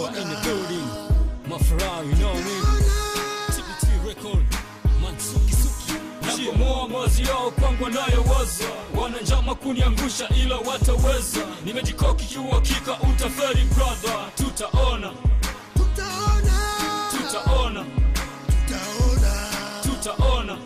Mafra in the building. Mafra, you know me. TBT record. Mansuki Suki. napomoa mawazi yao kwangu wanayoweza wana njama kuniangusha ila wataweza nimejikoki kiuhakika utaferi brother tutaona Tutaona, tutaona tutaona, tutaona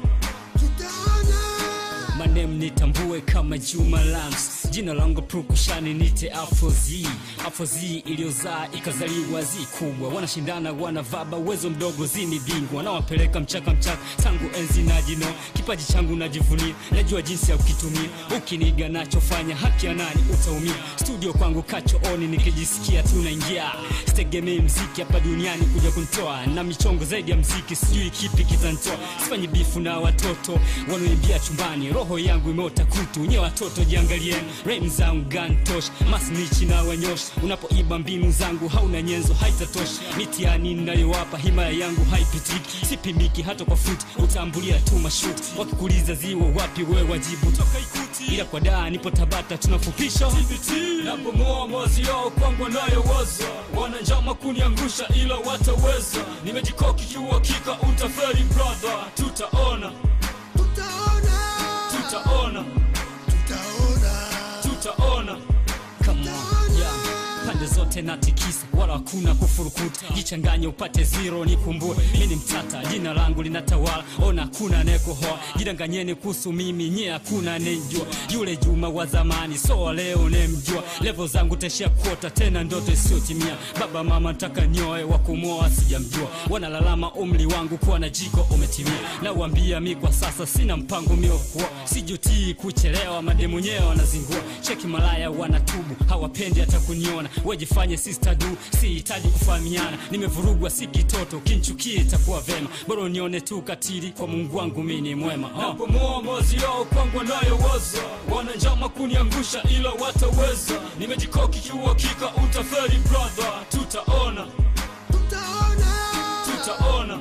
tutaona. manem nitambue kama Juma Lams jina langu prukushani nite Afrozi Afrozi iliyozaa ikazaliwa zi kubwa wanashindana wanavaba uwezo mdogo zini bingwa nawapeleka mchaka mchaka tangu enzi na jino kipaji changu najivunia najua jinsi ya kukitumia ukiniga nachofanya haki ya nani utaumia studio kwangu kachooni nikijisikia tunaingia sitegemei mziki hapa duniani kuja kuntoa na michongo zaidi ya mziki sijui kipi kitantoa sifanyi bifu na watoto wanaoimbia chumbani roho yangu imeota kutu nye watoto jiangalieni rem zangu gantosh masnichi na wanyosh unapoiba mbinu zangu hauna nyenzo haitatosha mitiani ninayowapa himaya yangu haipitiki sipimiki hata kwa futi utambulia tu mashuti wakikuliza ziwa wapi wewe wajibu toka ikuti ila kwa daa nipo tabata tunafupisha TBT napomoa mawazi yao kwangu wanayoweza wana njama kuniangusha ila wataweza nimejikoki kiuhakika utaferi brother tutaona Tutaona, tutaona tutaona, tutaona Come on, yeah. pande zote natikisa wala hakuna kufurukuta jichanganye upate zero nikumbue mi ni mtata jina langu linatawala ona hakuna anayekuhoa jidanganyeni kuhusu mimi nyie hakuna anayejua yule juma wa zamani so wa leo nemjua levo zangu teshia kuota tena ndoto isiyotimia baba mama ntaka nyoe wa kumoa sijamjua wanalalama umri wangu kuwa na jiko umetimia na uambia mi kwa sasa sina mpango miokuwa sijutii kuchelewa mademonyewe wanazingua cheki malaya wanatubu hawapendi hata kuniona wejifanye sister du sihitaji kufahamiana nimevurugwa si kitoto kinchukie itakuwa vema bora unione tu katili kwa mungu wangu mi ni mwema oh. napomoa mawazi yao kwangu wanayoweza wana njama kuniangusha ila wataweza nimejikoki kiuhakika utaferi brother tutaona tutaona, tutaona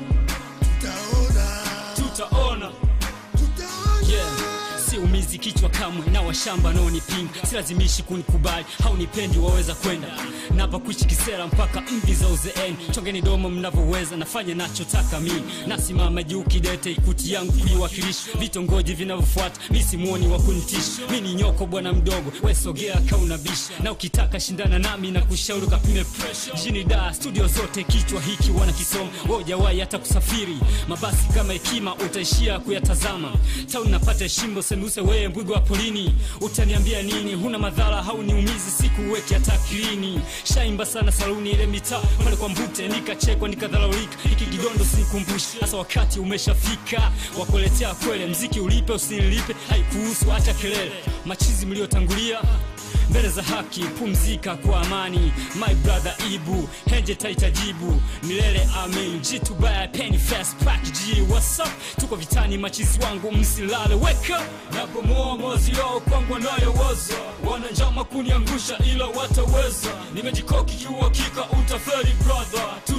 tutaona, tutaona tutaona. yeah. siumizi kichwa kamwe na washamba naonipinga silazimishi kunikubali haunipendi waweza kwenda napa kuishi kisera mpaka mvi za uzeeni chongeni domo mnavyoweza nafanya nachotaka mimi nasimama juu kidete ikuti yangu kuiwakilisha vitongoji vinavyofuata mi simuoni wa kunitisha mi ni nyoko bwana mdogo wesogea kaunabisha na ukitaka shindana nami na kushauri kapime pressure jijini da studio zote kichwa hiki wanakisoma wojawai hata kusafiri mabasi kama hekima utaishia kuyatazama tau napata shimbo sembuse weye mbwigo wa polini utaniambia nini huna madhara hauniumizi siku uweke hata akilini shaimba sana saluni ile mitaa pale kwa mbute nikachekwa nikadharaulika iki kidondo sinikumbushe hasa wakati umeshafika wakuletea kwele mziki ulipe usinilipe haikuhusu hata kelele machizi mliotangulia mbele za haki pumzika kwa amani my brother ibu henje taitajibu milele amin jitubaya penny fast pack g what's up tuko vitani machizi wangu msilale wake up napomoa mawazi yao kwangu wanayoweza wana njama kuniangusha ila wataweza nimejikoki kiuhakika utaferi brother